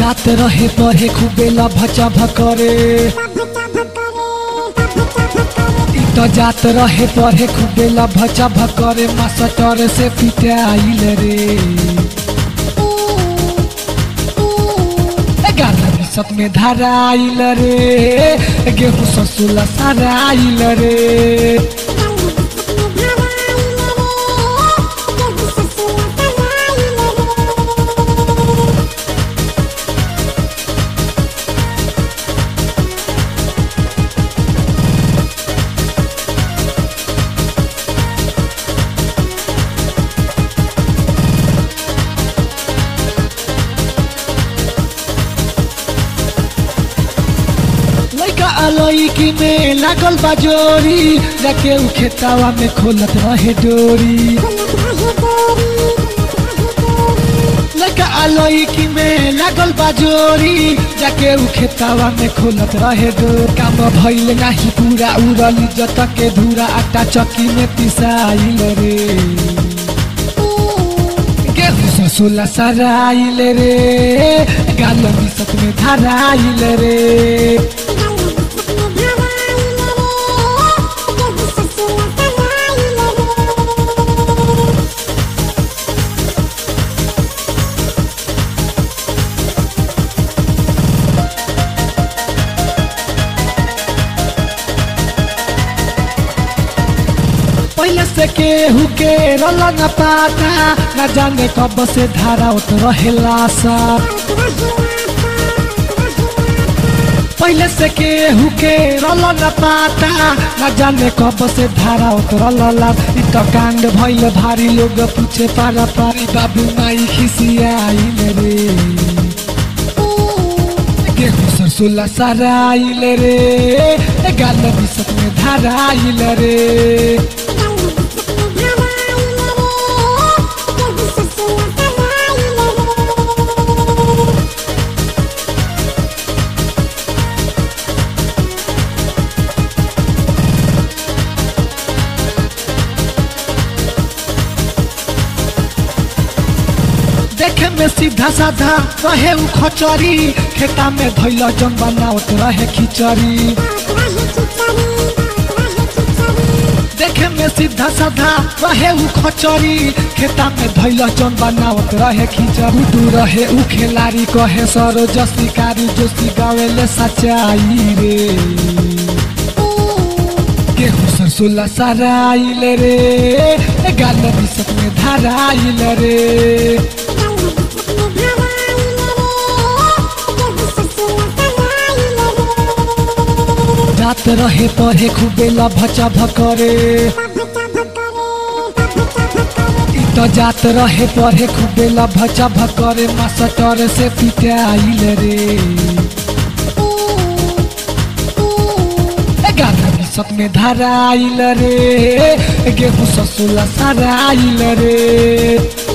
जात रहे पढ़े खूबे लभचा भकरे इ त जात रहे पढ़े खूबे लभचा भकरे मास्टर से पिटाइल रे ग्यारह बिसत में धराइल रे गेहूँ ससुला सराइल रे लइका अलैकी में लागल बा जोरी जाके उ खेतावा में खोलत रहे डोरी लइका अलैकी में लागल बा जोरी जाके उ खेतावा में खोलत रहे डोरी काम भइल नाही पूरा उड़ल इज्जत के धूरा आटा चक्की में पिसाइल रे गेहूँ ससुला सराइल रे गाल बिसत में धराइल रे पहले से केहू के रल न पाता न जाने कब से धारा उत रहेला सा पहले से केहू के रल न पाता न जाने कब से धारा उत रला इ त कांड भइल भारी लोग पूछे पारा पारी बाबू माई खिसियाइल रे गेहूँ सरसोला सराइल रे गाल बिसत में धराइल रे देखे में सीधा साधा रहे उ खचरी खेता में धैल जन बनावत रहे खिचड़ी देखे में सीधा साधा रहे उ खचरी खेता में धैल जन बनावत रहे खिचड़ी दू रहे उ खेलारी कहे सरो जसी कारी जोशी गावेले सच्चाई रे गेहूँ सरसोला सराइल रे गाल बिसत में धराइल रे जात रहे पढ़े खूबे लभचा भकरे इ त जात रहे पढ़े खूबे लभचा भकरे मास्टर से पिटाइल रे ग्यारह बिसत में धराइल रे गेहूँ ससुला सराइल रे